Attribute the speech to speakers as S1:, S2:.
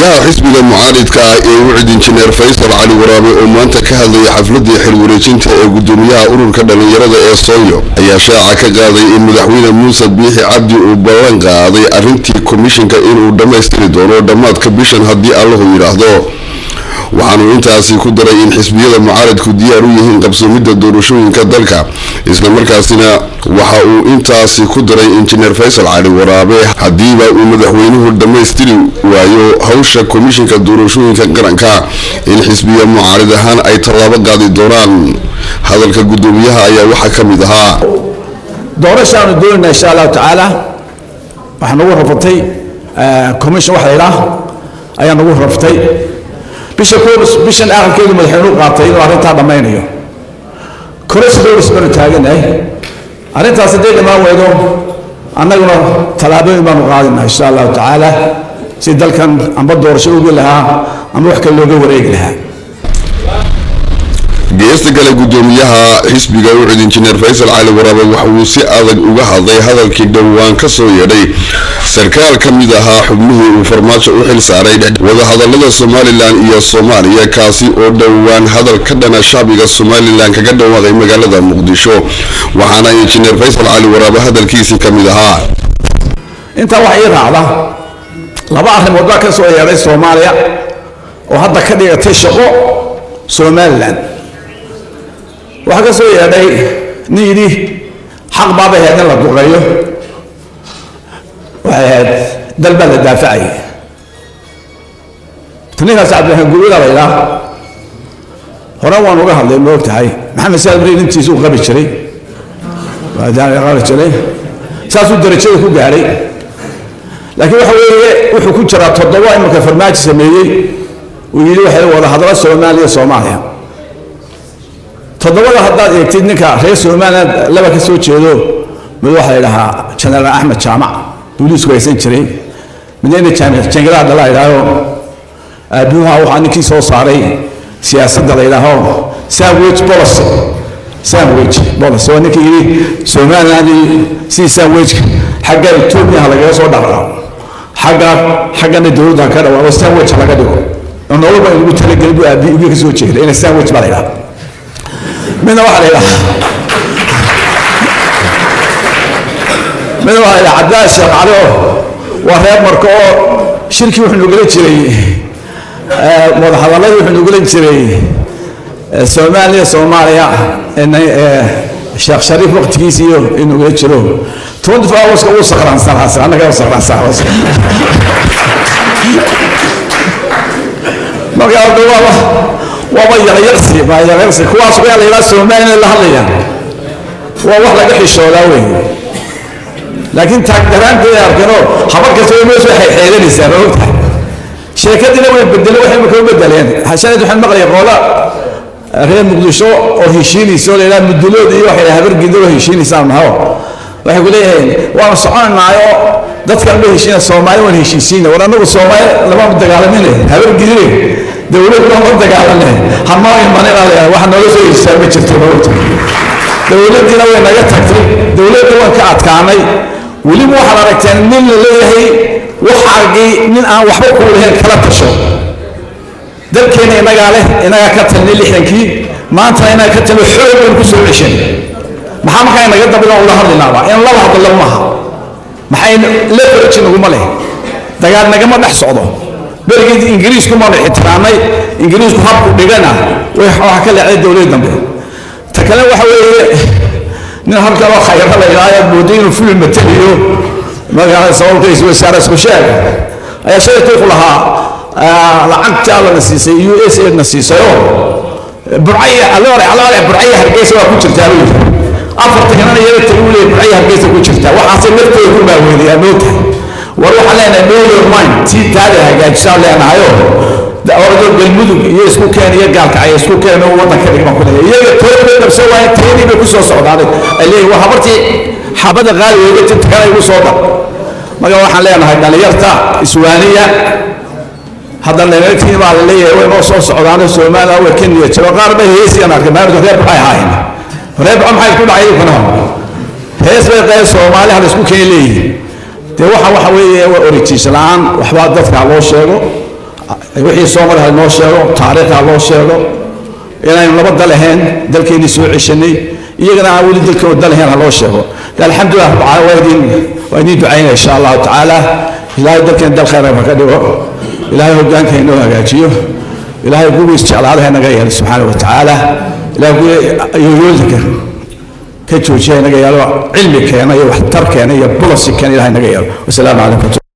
S1: gudoomiyaha xisbiga mucaaridka ah ee wucid injineer faysal cali waraabe oo maanta ka hadlayay xafladii xilwareejinta ee gudoomiyaha ururka dhallinyarada ee sooyo ayaa shaaca ka qaaday in madaxweyne muuse biixi cabdi uu ballan qaaday arrintii komishinka inuu dhammaystiri doono dhammaadka bishan haddii allahu yidhaahdo waxaanuu intaasi ku daray in xisbiyada mucaaradku diyaar u yihiin qabsoomidda doorashooyinka dalka islamarkaasina waxa uu intaasi ku daray injineer faysal cali waraabe haddiiba uu madaxweynuhu dhammaystiri waayo hawsha komishinka doorashooyinka qaranka in xisbiya mucaarid ahaan ay tallaabo qaadi doonaan hadalka gudoomiyaha ayaa waxaa ka mid ahaa
S2: doorashaanu doonayna insha allahu tacaala waxaa nagu rafatay commission waxa la yidhaah ayaa nagu raftay bisha koobis bishan aakhirkeedu madaxweynuhu qaatay inuu arrintaa dhammaynayo correspondence baanu taaganahay arrintaas hadday dhammaan weydo annaguna tallaabooyin baanu qaadinaa insha allahu tacaala si dalkan amba doorasho ugi lahaa ama wax kale looga wareegi lahaa
S1: geesta kale gudoomiyaha xisbiga wucid injineer faysal cali waraabe waxa uu si adag uga hadlay hadalkii dhowaan ka soo yeedhay sarkaal ka mid ahaa xubnihii uu farmaajo u xil saaray wadahadalada somalilan iyo soomaaliya kaasi oo dhowaan hadal ka dhana shacbiga somalilan kaga dhawaaday magaalada muqdisho waxaana injineer faysal cali waraabe hadalkiisii ka mid ahaa
S2: intaa waxaa ii raacda laba arrimood baa ka soo yeedhay soomaaliya oo hadda ka dhigatay shaqo somalilan waxaa ka soo yeedhay nin yidhi xaq baabay ahayd in la duqeeyo waxay ahayd dal baa la daafacayay ninkaas cabdiraxmaan gurwada la yidhaah hore waan uga hadlay ma og tahay maxamed saad bari nintiisa uu qabi jiray qabi jiray saasuu darajada ku gaadhay laakiin waxa weeye wuxuu ku jiraa toddoba imarka farmaajo sameeyey uu yidhi waxay wada hadlo soomaaliya soomaaliya toddobada haddaad eegtid ninka reer somaliland laba ka soo jeedo mid waxaa la idhahaa jenaraal axmed jaamac booliisku haysan jiray midna jangadaha dhala idhaaho aabihuha waxaa ninkii soo saaray siyaasadda la yidhaaho sandwich policy sandwich policy waa ninkii yidhi somaliland sidii sandwichka xagga etoobiya ha lagaga soo dhaqdhaqo xagga xaggana dowladda ka dhawaaqo sandwich laga dhigo oo nololba in lagu talagelin buu aabihi ugi ka soo jeeda ina sandwich baa la yidhaha midna waxaa la yidhaha midna waxaa la yidhaha cabdilaahi sheekh cali oo waa reer marka oo shirkii wuxuu nugula jiray wadahadaladii wuxuu nugula jiray soomaaliya soomaaliya sheekh shariif waqtigiisi iyo inugula jiro twenty four hourska uu sakhraansanaa annaga u sakhraansanaa marka hadda waaba waaba yaryarsi baa yaryarsi kuwaas waa la yidhaha soomaaliya la hadlaya waa wax laga xishoodaa wey laakiin taagdaraanteeda arkano habar kasta way meesha waxay xeelanaysaa ma ogtahay sheekadiina way bedeleen waxay marka u bedeleen hashaneed waxaan maqlaya qoola reer muqdisho oo heshiinaysa oo la yidhaha mudulood iyo waxay habar gido oo heshiinaysaan naho waxay ku leeyihiin waanu soconaynaayoo dadkan ba heshiina soomaali waan heshiisiina war annagu soomaali lama dagaalamine habar gidine dowlad looma dagaalane hanoo imanina la waxa nooga soo heshiisaa ma jirto maogta dowladdiina way naga tagtay dowladda waan ka adkaanay weliba waxaad aragteen nin la leeyahay waxaagii nin aan waxba kuu lahayn kala tasho dalkeena inagaa leh inagaa ka talnay lixdankii maantana inaga ka talno xoog baan ku soo ceshan maxaa markaa inaga dabida ula hadlinaaba in laba hadlo maaha maxay leverage naguma leh dagaal nagama dhex socdo berigii ingiriisku maanu ixtiraamnay ingiriisku habku dhigana waxaa ka leexday dowladda dambe ta kale waxa weeye nin halkan oo khayra la yidhahdo moodo inuu fuli mataliyo magaalada sababkiisa wasaare isku sheeg ayaa shalay tuuq lahaa lacagta allana siisay u s a na siisay oo burcaya aloore aloore burcaya hargeysa waa ku jirtaa buu yidhi afarta kanana yara tagi u leeyahay burcaya hargeysa ku jirtaa waxaasay naftooda ku maaweeliyaa moogtahay war waxaan leenahay know your mind tii taada hagaajisaan leenahayo ordo galmudug iyo isku keen iyo gaalkacyo isku keen oo waddanka dhigman ku leeyahay iyaga tood bay dhabsan waaye teedii bay ku soo socdaaday ay leeyihin waa habartii xabada qaali weega tintakana igu soo dar marka waxaan leenahay dhalinyarta iswaaniya hadda dhallinyartii baa la leeyahay way noo soo socdaano soomaaliya way ka niyad jiro qaar bay heesiyaan arkay maamulka reer baxay ahaayeen reer baxa maxay ku dhacay kuna hees bay qayb soomaali hal isku keen leeyihiin dee waxa waxa weeye waa oritiis la-aan waxbaa dadka loo sheego wixii soo maray ha noo sheego taariikh ha loo sheego inaynu laba dal ahayn dalkeennii soo ceshanay iyagana aan weli dalkooda dal ahayn ha loo sheego alxamdulilah waa idin waa idiin ducaynaya insha allahu tacaala ilaahay dalkeena dal khayr ha ka dhigo ilaahay hogaanka inoo hagaajiyo ilaahay kuwiis jeclaada ha naga yeelo subxaana wa tacaala ilaahay kuwii yoyooyinka ka joojiya naga yeelo cilmi keena iyo waxtar keena iyo bulasi keena ilahay naga yeelo wasalaamu calaykum